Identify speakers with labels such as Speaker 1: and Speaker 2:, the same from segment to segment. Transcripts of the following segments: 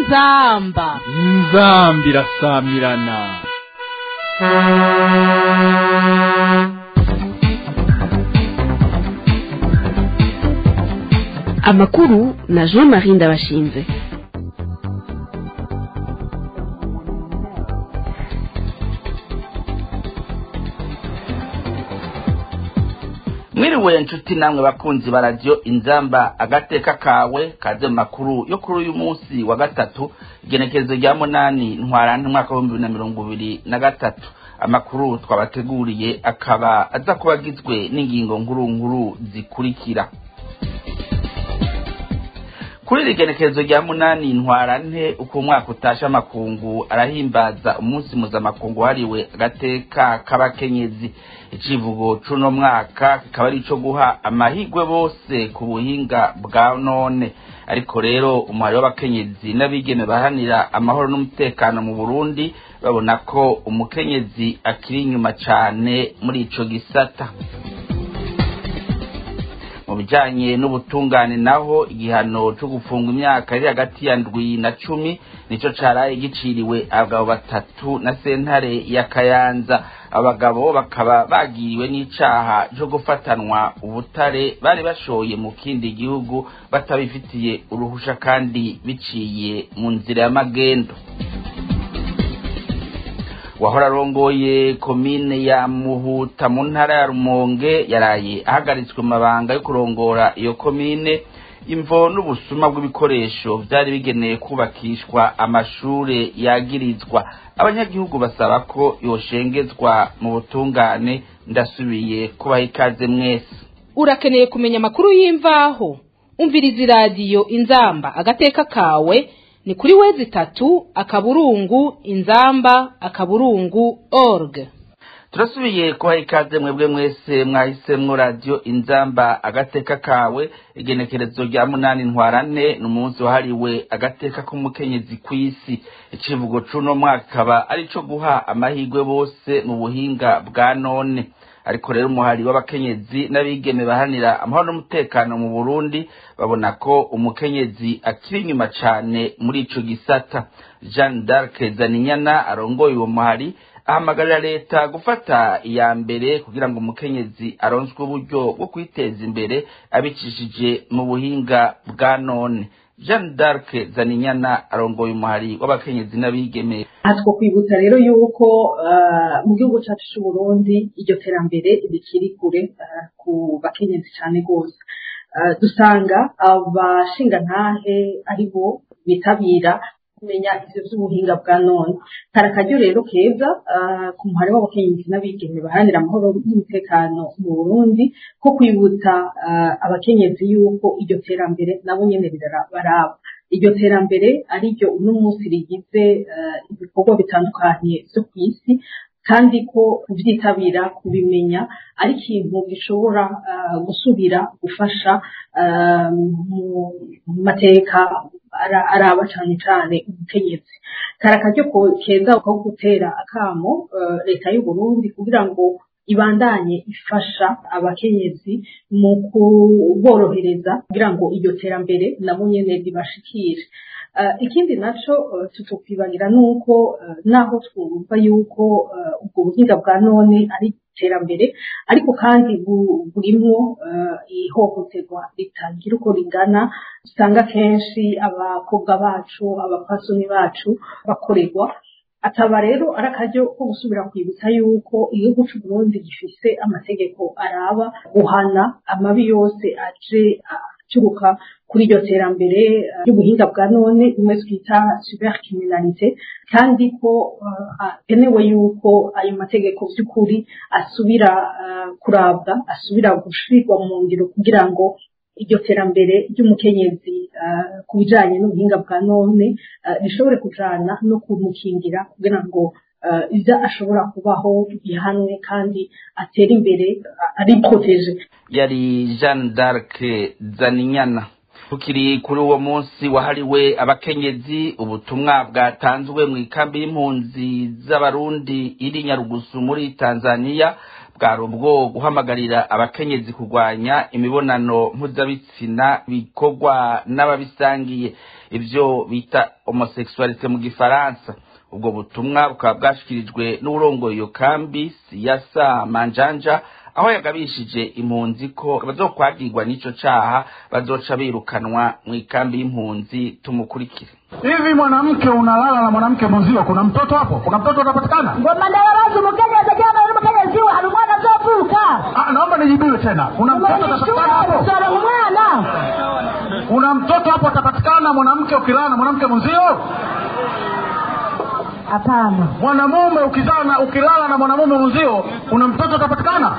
Speaker 1: inzamba
Speaker 2: inzambi irasamirana
Speaker 3: amakuru na jean marie ndabashinze
Speaker 4: mwiriwe nshuti namwe bakunzi ba radiyo inzamba agateka kawe kaze mu makuru yo kuri uyu munsi wa gatatu igenekerezo rya munani ntwarante umwaka w'ibihumbi bibiri na mirongo ibiri na gatatu amakuru twabateguriye akaba aza kuba agizwe n'ingingo nkuru nkuru zikurikira kuri iri genekerezo rya munani ntwarante uko umwaka utashe amakungu arahimbaza umunsi mpuzamakungu wahariwe agateka k'abakenyezi icivugo c'uno mwaka kikaba ari ico guha amahigwe bose ku buhinga bwa none ariko rero umuhari w'abakenyezi n'abigeme baharanira amahoro n'umutekano mu burundi babona ko umukenyezi akiri inyuma cane muri ico gisata mu bijanye n'ubutungane naho igihano co gufungwa imyaka iri hagati ya ndwi na cumi nico caraye giciriwe abagabo batatu na sentare ya kayanza abagabo bakaba bagiriwe n'icaha co gufatanwa ubutare bari bashoye mu kindi gihugu batabifitiye uruhusha kandi biciye mu nzira y'amagendo wahora arongoye komine ya muhuta mu ntara ya rumonge yaraye ahagaritswe mu mabanga yo kurongora iyo komine imvo n'ubusuma bw'ibikoresho byari bigenewe kubakishwa amashure yagirizwa abanyagihugu basaba ko yoshengezwa mu butungane ndasubiye kubaha ikaze mwese
Speaker 1: urakeneye kumenya amakuru y'imvaho umviriza iradiyo inzamba agateka kawe ni kuri wezi itatu akaburungu inzamba akaburungu org
Speaker 4: turasubiye kubaha ikaze mwebwe mwese mwahisemwo radiyo inzamba agateka kawe igenekerezo rya munani ntwarane ni umunsi wahariwe agateka k'umukenyezi ku isi icivugo c'uno mwaka kaba ari co guha amahirwe bose mu buhinga bwa none ariko rero umuhari w'abakenyezi n'abigeme bahanira amahoro n'umutekano mu burundi babona ko umukenyezi akiri inyuma cane muri ico gisata jeanne d'arc zaninyana arongoye uwo muhari ahamagarira leta gufata iya mbere kugira ngo umukenyezi aronswe uburyo bwo kwiteza imbere abicishije mu buhinga bwa none jeanne d'arc zaninyana arongoye umuhari w'abakenyezi n'abigeme
Speaker 5: hatwo kwibutsa rero yuko mu gihugu cyacu cy'u Burundi iryo terambere rikiri kure ku bakenyezi cyane rwose dusanga abashingantahe ari bo bitabira kumenya ivyo vy'ubuhinga bwa none kari akaryo rero keza ku muhari w'abakenyezi n'abigeme baharanira amahoro n'umutekano mu burundi ko kwibutsa abakenyezi yuko iryo terambere nabo nyene baraba iryo terambere ari ryo uno munsi rigize ibikorwa bitandukanye vyo ku isi kandi ko kubyitabira kubimenya ari ikintu gishobora gusubira gufasha mu mateka araba cyane cyane umukenyezi kari akaryo keza ko gutera akamo leta y'u Burundi kugira ngo ibandanye ifasha abakenyezi mu kuborohereza kugira ngo iryo terambere nabo nyene ribashikire ikindi naco tutokwibagira nuko naho twumva yuko ubwo buhinga bwa none ari iterambere ariko kandi burimwo ihohoterwa ritagira uko rigana usanga kenshi abakobwa bacu abapasoni bacu bakorerwa akaba rero ari akaryo ko gusubira kwibutsa yuko igihugu cy'u Burundi gifise amategeko araba guhana amabi yose aje aturuka kuri iryo terambere ry'ubuhinga bwa none bimwe twita cybercriminalité kandi ko hakenewe yuko ayo mategeko by'ukuri asubira kurabwa asubira gushirwa mu ngiro kugira ngo iryo terambere ry'umukenyezi ku bijanye n'ubuhinga bwa none rishobore kujana no kumukingira kugira ngo ibyo ashobora kubaho bihanwe kandi atera imbere ari proteje
Speaker 4: yari jeanne d'arc zaninyana tukiri kuri uwo munsi wahariwe abakenyezi ubutumwa bwatanzwe mu ikambi y'impunzi z'abarundi iri nyarugusu muri tanzania bwari ubwo guhamagarira abakenyezi kurwanya imibonano mpuzabitsina bikorwa n'ababisangiye ibyo bita homosexualité mu gifaransa ubwo butumwa bukaba bwashyikirijwe n'uburongoye iyo kambi siyasa manjanja aho yagabishije impunzi ko bazokwagirwa n'ico caha bazoca birukanwa mu ikambi y'impunzi tumukurikire
Speaker 6: hivi mwanamke unalala na mwanamke mwenzio kuna mtoto hapo kuna mtoto utapatikana
Speaker 7: ngoma ndarabaza umukenyezi cyangwa uri umukenyezi we hari umwana azovuka
Speaker 6: Ah, naomba nijibiwe tena kuna mtoto utapatikana hapo
Speaker 7: sora umwana
Speaker 6: kuna mtoto hapo atapatikana mwanamke ukilala na mwanamke mwenzio
Speaker 7: hapana
Speaker 6: mwanamume ukizana ukilala na mwanamume mwenzio kuna mtoto utapatikana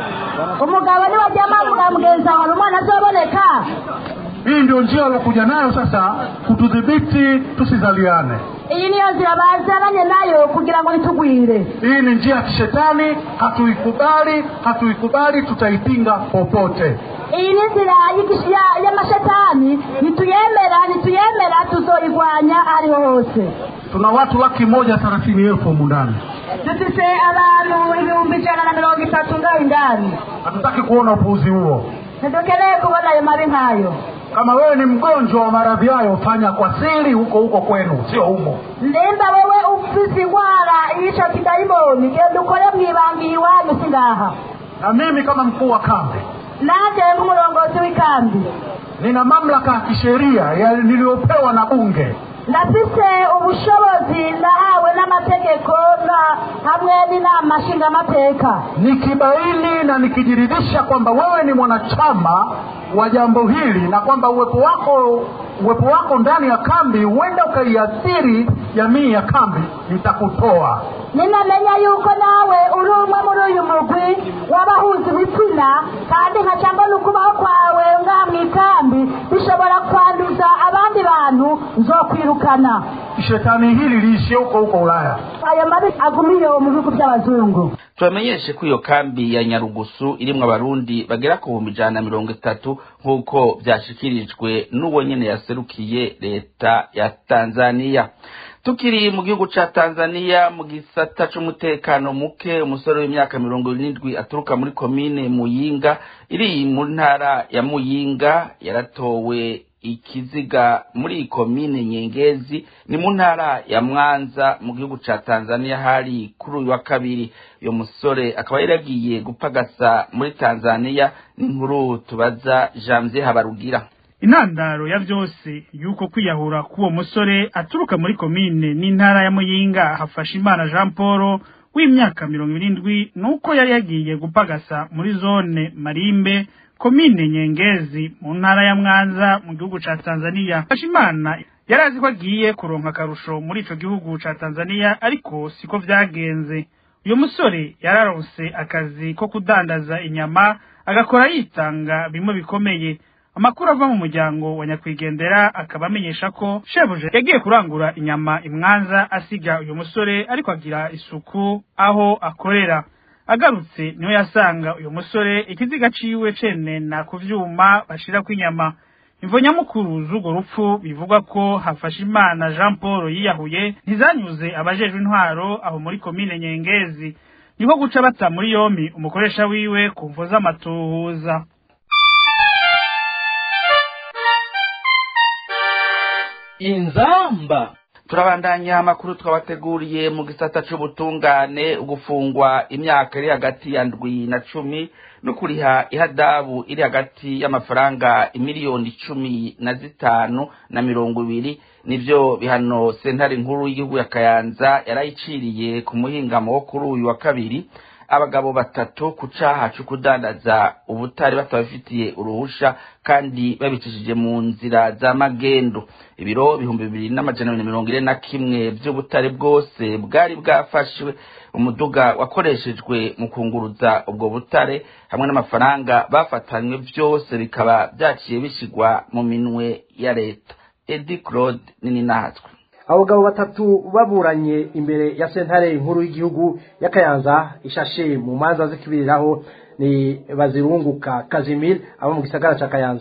Speaker 7: umugabo niwe jamaa mwa mugenzi wawe hari umwana azoboneka
Speaker 6: hii ndio njia aliokuja nayo sasa kutudhibiti tusizaliane
Speaker 7: iyi niyo nzira bazananye nayo kugira ngo nitugwire
Speaker 6: hii ni njia ya kishetani hatuikubali hatuikubali tutaipinga popote
Speaker 7: iyi ni nzira y'igish- ya- y'amashetani nituyemera nituyemera tuzoyigwanya aho ariho hose
Speaker 6: tuna watu laki moja thelathini elfu humu ndani
Speaker 7: dufise abantu ibihumbi ijana na mirongo itatu ngaho indani
Speaker 6: hatutaki kuona upuuzi huo
Speaker 7: ntidukeneye kubona ayo mabi nk'ayo
Speaker 6: kama wewe ni mgonjwa wa maradhi hayo fanya kwa siri huko huko kwenu sio humo
Speaker 7: nimba wewe ufise ingwara y'ico kidayimoni genda ukore mw'ibangiye iwanyu si ngaha
Speaker 6: na mimi kama mkuu wa kambi
Speaker 7: nanje nk'umurongozi w'ikambi
Speaker 6: nina mamlaka ya kisheria ya- niliyopewa na bunge
Speaker 7: ndafise ubushobozi ndahawe n'amategeko na hamwe n'inama nshingamateka
Speaker 6: nikibaini na nikijiridhisha kwamba wewe ni mwanachama wa jambo hili na kwamba uwepo wako uwepo wako ndani ya kambi huenda ukaiathiri jamii ya kambi nitakutoa
Speaker 7: ninamenya yuko nawe uri umwe muri uyu mugwi w'abahuza ibitsina kandi nkaca mbona ukubaho kwawe ngaha mu ikambi bishobora kwanduza abandi bantu nzokwirukana
Speaker 6: shetani hili liishie huko huko ulaya
Speaker 7: ayo mabi agumiye mu bihugu by'abazungu
Speaker 4: tubamenyeshe ko iyo kambi ya nyarugusu irimwo abarundi bagera ku bihumbi ijana na mirongo itatu nk'uko vyashikirijwe n'uwo nyene yaserukiye leta ya tanzaniya tukiri mu gihugu ca tanzaniya mu gisata c'umutekano muke umusore w'imyaka mirongo irindwi aturuka muri komine muyinga iri mu ntara ya muyinga yaratowe ikiziga muri iyi komine nyengezi ni mu ntara ya mwanza mu gihugu ca tanzania hari kuri uyu wa kabiri uyu musore akaba yari yagiye gupagasa muri tanzania n'inkuru tubaza janvier habarugira
Speaker 8: intandaro ya vyose yuko kwiyahura k'uwo musore aturuka muri komine n'intara ya muyinga hafasha imana jean paul w'imyaka mirongo irindwi nuko yari yagiye gupagasa muri zone marimbe komine nyengezi mu ntara ya mwanza mu gihugu ca tanzania Imana yari azi ko agiye kuronka akarusho muri ico gihugu ca tanzania ariko siko vyagenze uyu musore yararonse akazi ko kudandaza inyama agakora yitanga bimwe bikomeye amakuru ava mu muryango wa nyakwigendera akaba amenyesha ko shebuja yagiye kurangura inyama imwanza asiga uyu musore ariko agira isuku aho akorera agarutse niho yasanga uyu musore ikiziga ciwe cenena ku vyuma bashirako inyama imvo nyamukuru z'urwo rupfu bivugwa ko hafashe imana jean paul yiyahuye ntizanyuze abajejwe intwaro aho muri komine nyengezi niko guca bata muri yompi umukoresha wiwe ku mvo z'amatuhuza
Speaker 2: inzamba
Speaker 4: turabandanya amakuru twabateguriye mu gisata c'ubutungane gufungwa imyaka iri hagati ya ndwi na cumi no kuriha ihadabu iri hagati y'amafaranga imiliyoni cumi na zitanu na mirongo ibiri nivyo bihano sentare nkuru y'igihugu ya kayanza yarayiciriye ku muhingamo wo kuri uyu wa kabiri abagabo batatu ku caha co kudandaza ubutari batabafitiye uruhusha kandi babicishije mu nzira za magendo ibiro ibihumbi bibiri n'amajana abiri na mirongo ine na kimwe vy'ubutare bwose bwari bwafashwe umuduga wakoreshejwe mu kunguruza ubwo butare hamwe n'amafaranga bafatanywe vyose bikaba vyaciye bishigwa mu minwe ya leta edi claude nini nahatwe
Speaker 9: abagabo batatu baburanye imbere ya sentare nkuru y'igihugu y'akayanza ishashe mu manza zikibiriraho ni bazirunguka kazimir abo mu gisagara ca kayanza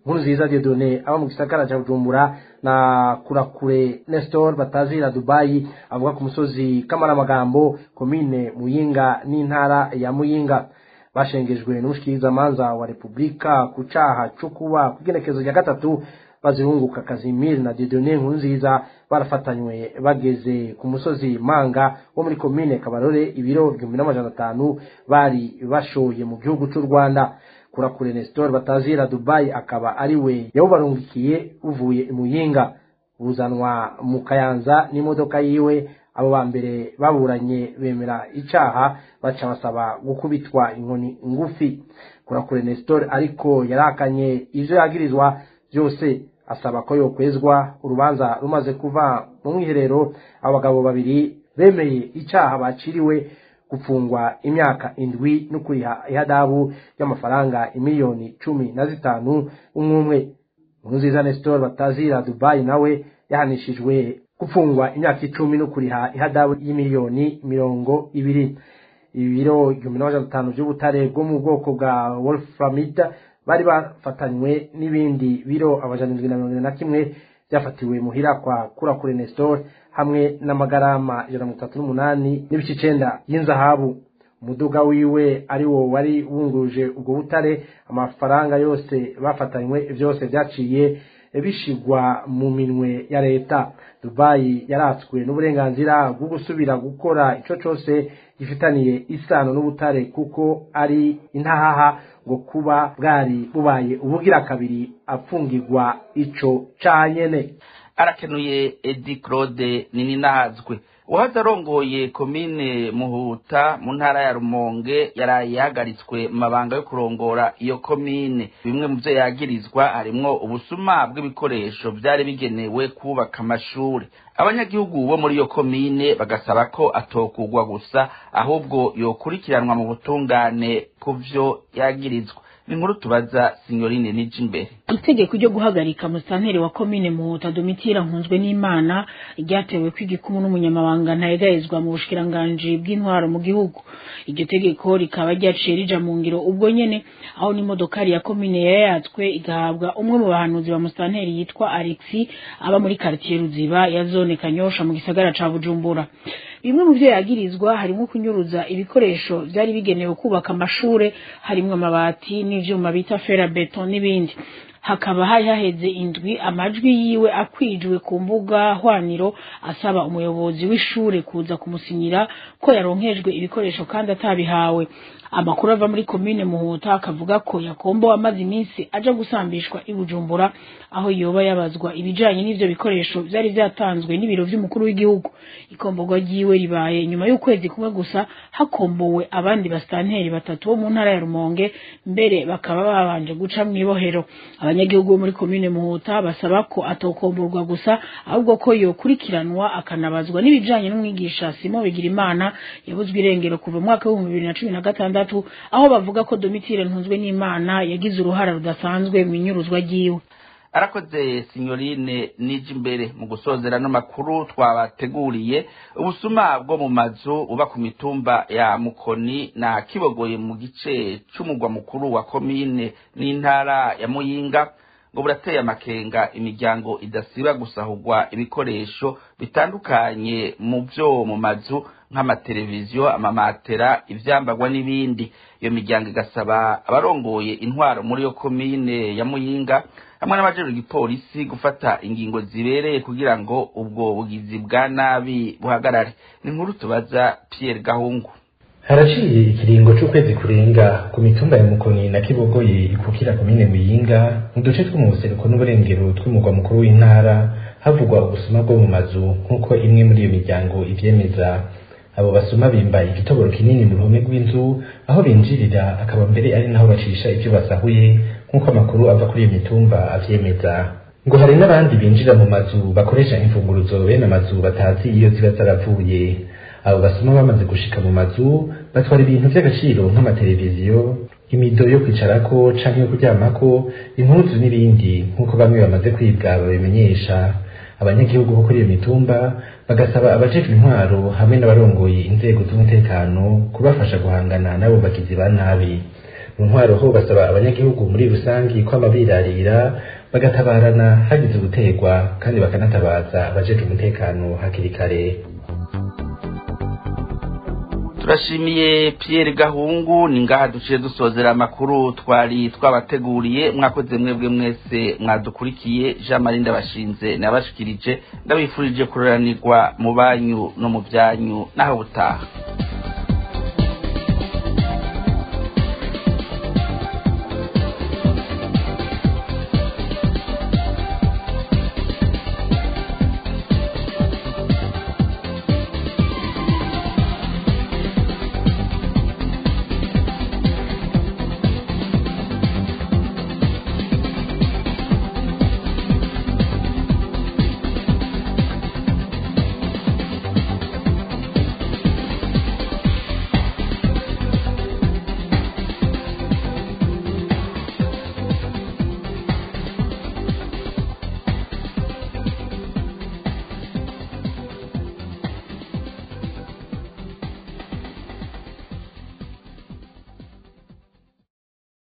Speaker 9: nkuru nziza Dieudonné aba mu gisagara cya Bujumbura na Kurakure Nestor batazira Dubai avuga ku musozi Kamaramagambo komine Muyinga n'intara ya Muyinga bashengejwe n'umushikirizamanza wa Repubulika ku caha co kuba kugenekezo rya gatatu bazirunguka Kazimir na Dieudonné Nkurunziza barafatanywe bageze ku musozi Manga wo muri komine Kabarore ibiro igihumbi n'amajana atanu bari bashoye mu gihugu c'u Rwanda kurakure Nestor batazira Dubai akaba ari we yawubarungikiye uvuye imuyinga buzanwa mu kayanza n'imodoka yiwe abo ba mbere baburanye bemera icaha baca basaba gukubitwa inkoni ngufi kurakure Nestor ariko yarakanye ivyo yagirizwa byose asaba ko yokwezwa urubanza rumaze kuva mu mwiherero abagabo babiri bemeye icaha baciriwe gupfungwa imyaka indwi no kuriha ihadabu y'amafaranga imiliyoni cumi na zitanu umwe umwe nkurunziza Nestor batazira Dubai nawe yahanishijwe gupfungwa imyaka icumi no kuriha ihadabu y'imiliyoni mirongo ibiri ibiro igihumbi n'amajana atanu by'ubutare bwo mu bwoko bwa wolframida bari bafatanywe n'ibindi biro amajana indwi na mirongo ine na kimwe byafatiwe muhira kwa kurakure Nestor hamwe n'amagarama ijana na mirongo itatu n'umunani n'ibice icenda y'inzahabu umuduga wiwe ari wo wari wunguruje ubwo butare amafaranga yose bafatanywe byose byaciye bishigwa mu minwe ya leta dubayi yaratswe n'uburenganzira bwo gusubira gukora ico cose gifitaniye isano n'ubutare kuko ari intahaha ngo kuba bwari bubaye ubugira kabiri apfungirwa ico canyene
Speaker 4: arakenuye edi claude nininahazwe uwahoze arongoye komine muhuta mu ntara ya rumonge yaraye yahagaritswe mu mabanga yo kurongora iyo komine bimwe mu byo yagirizwa harimwo ubusuma bw'ibikoresho byari bigenewe kubaka amashuri abanyagihugu bo muri iyo komine bagasaba ko atokugwa gusa ahubwo yokurikiranwa mu butungane ku vyo yagirizwa ni inkuru tubaza sinyorine nije imbere
Speaker 10: itegeko ryo guhagarika musitanteri wa komine muhuta domitira nkunzwe n'imana ryatewe kw'igikumu n'umunyamabanga ntayegayezwa mu bushikiranganji bw'intwaro mu gihugu iryo tegeko rikaba ryaciye rija mu ngiro ubwo nyene aho n'imodokari ya komine yayatswe igahabwa umwe mu bahanuzi ba musitanteri yitwa alexi aba muri karitiye ruziba ya zone kanyosha mu gisagara ca bujumbura bimwe mu byo yagirizwa harimo kunyuruza ibikoresho byari bigenewe kubaka amashure harimo amabati n'ivyuma bita ferabeton n'ibindi hakaba hari haheze indwi amajwi yiwe akwijwe ku mbuga hwaniro asaba umuyobozi w'ishure kuza kumusinyira ko yaronkejwe ibikoresho kandi atabihawe amakuru ava muri komine muhuta akavuga ko yakombo amaze iminsi aja gusambishwa i bujumbura aho yoba yabazwa ibijanye n'ivyo bikoresho vyari vyatanzwe n'ibiro vy'umukuru w'igihugu ikomborwa ryiwe ribaye nyuma y'ukwezi kumwe gusa hakombowe abandi basitanteri batatu bo mu ntara ya rumonge mbere bakaba babanje guca mw'ibohero abanyagihugu bo muri komine muhuta basaba ko atokomborwa gusa ahubwo ko yokurikiranwa akanabazwa n'ibijanye n'umwigisha simo bigirimana yabuzwe irengero kuva mu mwaka w'ibihumbi bibiri na cumi na gatandatu aho bavuga ko domitire ntunzwe n'imana yagize uruhara rudasanzwe mu inyuruzwa ryiwe
Speaker 4: arakoze sinyorine nije imbere mu gusozera n'amakuru twabateguriye ubusuma bwo mu mazu buba ku mitumba ya mukoni na kibogoye mu gice c'umugwa mukuru wa komine n'intara ya muyinga ngo burateye amakenga imiryango idasiba gusahurwa ibikoresho bitandukanye mu byo mu mazu nk'amateleviziyo amamatera ivyambagwa n'ibindi iyo miryango igasaba abarongoye intwaro muri yo komine ya muyinga hamwe n'abajejwe igipolisi gufata ingingo zibereye kugira ngo ubwo bugizi bwa nabi buhagarare ni inkuru tubaza Pierre Gahungu
Speaker 11: haraciye ikiringo c'ukwezi kurenga ku mitumba ya mukoni na kibogoye ikukira komine muyinga mu duce two mu buseruko n'uburengero tw'umugwa mukuru w'intara havugwa ubusuma bwo mu mazu nk'uko imwe muri iyo miryango ivyemeza abo basuma bimba igitoboro kinini mu ruhome rw'inzu aho binjirira akaba mbere ari naho bacisha ivyo basahuye nk'uko amakuru ava kuri iyo mitumba avyemeza ngo hari n'abandi binjira mu mazu bakoresha imfunguruzo bene amazu batazi iyo ziba zaravuye abo basoma bamaze gushika mu mazu batwara ibintu vy'agaciro nk'amateleviziyo imido yo kwicarako canke yo kuryamako impuzu n'ibindi nk'uko bamwe bamaze kwibwa babimenyesha abanyagihugu bo kuri iyo mitumba bagasaba abajejwe intwaro hamwe n'abarongoye inzego z'umutekano kubafasha guhangana n'abo bagizi ba nabi mu ntwaro ho basaba abanyagihugu muri rusangi kwama birarira bagatabarana hagize uguterwa kandi bakanatabaza abajeje umutekano hakiri kare
Speaker 4: turashimiye Pierre Gahungu ni ngaha duciye dusozera amakuru twari twabateguriye mwakoze mwebwe mwese mwadukurikiye Jean Marie ndabashinze nabashikirije ndabifurije kuroranirwa mu banyu no mu byanyu naho butaha